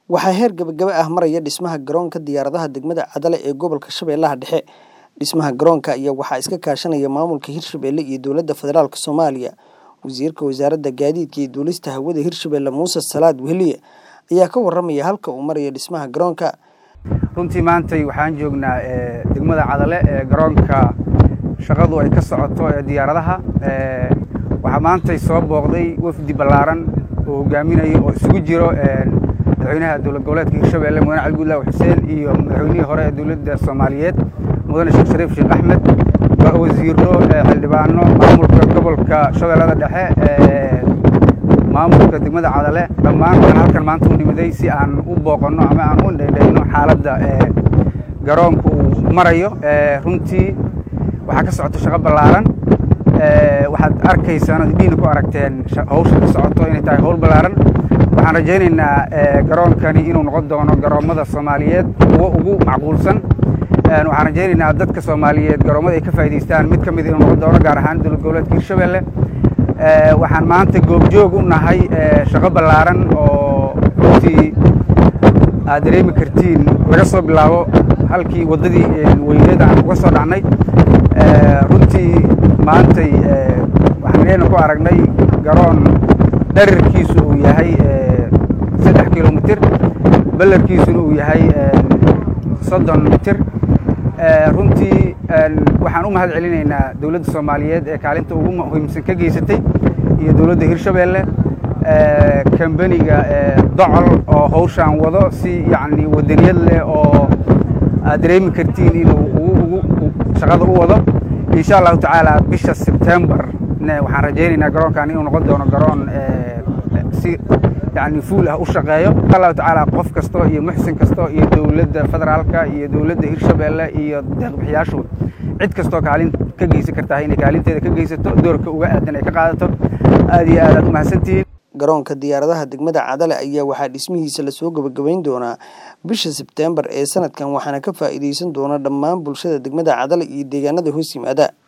Waxaa heer gabagaba ah maraya dhismaha garoonka diyaaradaha degmada Cadale ee gobolka Shabeellaha Dhexe. Dhismaha garoonka ayaa waxaa iska kaashanaya maamulka Hirshabelle iyo dowladda federaalk Soomaaliya. Wasiirka Wasaaradda Gaadiidka iyo Duulista Hawada Hirshabelle Muuse Salaad Weheliye ayaa ka warramaya halka uu marayo dhismaha garoonka. runtii maantay waxaan joognaa degmada cadale ee garoonka shaqadu ay ka socoto ee diyaaradaha waxaa maantay soo booqday wafdi ballaaran oo hogaaminayo oo isugu jiro madaxweynaha dowlad goboleedka hirshabelle mudane cali guudlaaw xuseen iyo madaxweynihii hore ee dowladda soomaaliyeed mudane sheekh shariif sheekh axmed wasiiro xildhibaano maamulka gobolka shabeellada dhexe maamulka degmada cadale dhammaan waxaan halkan maanta u nimiday si aan u booqanno ama aan u dhaydhayno xaaladda garoonka uu marayo runtii waxaa ka socota shaqo ballaaran waxaad arkaysaan ood idhiina ku aragteen hawsha ka socoto inay tahay hawl ballaaran waxaan rajaynaynaa garoonkani inuu noqon doono garoommada soomaaliyeed kuwo ugu macquulsan waxaan rajaynaynaa dadka soomaaliyeed garoommada ay ka faa'idaystaan mid ka mid inuu noqon doono gaar ahaan dowlad goboleedka hirshabelle waxaan maanta goobjoog u nahay shaqo ballaaran oo runtii aad dareemi kartiin laga soo bilaabo halkii waddadii weyneed aan uga soo dhacnay runtii maantay waxaan leena ku aragnay garoon dherarkiisu uu yahay saddex kilomitir ballarkiisuna uu yahay soddon mitir runtii waxaan u mahad celinaynaa dowladda soomaaliyeed ee kaalinta ugu muhiimsan ka geysatay iyo dowladda hirshabelle kambaniga docol oo hawshaan wado si yacni wadaniyad leh oo aad dareemi kartiin inuu ugu shaqada u wado insha allahu tacaala bisha sebtembar waxaan rajaynaynaa garoonkan inuu noqon doono garoon si yani fuul ah u shaqeeyo insha allahu tacaala qof kasto iyo muxsin kasto iyo dowladda federaalka iyo dowladda hirshabelle iyo deeqbixiyaashu cid kastoo kaalin ka geysan kartaa inay kaalinteeda ka geysato doorka uga aadan ay ka qaadato aad iyo aad aad umahadsantihiin garoonka diyaaradaha degmada cadale ayaa waxaa dhismihiisa lasoo gabagabayn doonaa bisha sebteembar ee sanadkan waxaana ka faa'iidaysan doona dhammaan bulshada degmada cadale iyo deegaanada hoos yimaada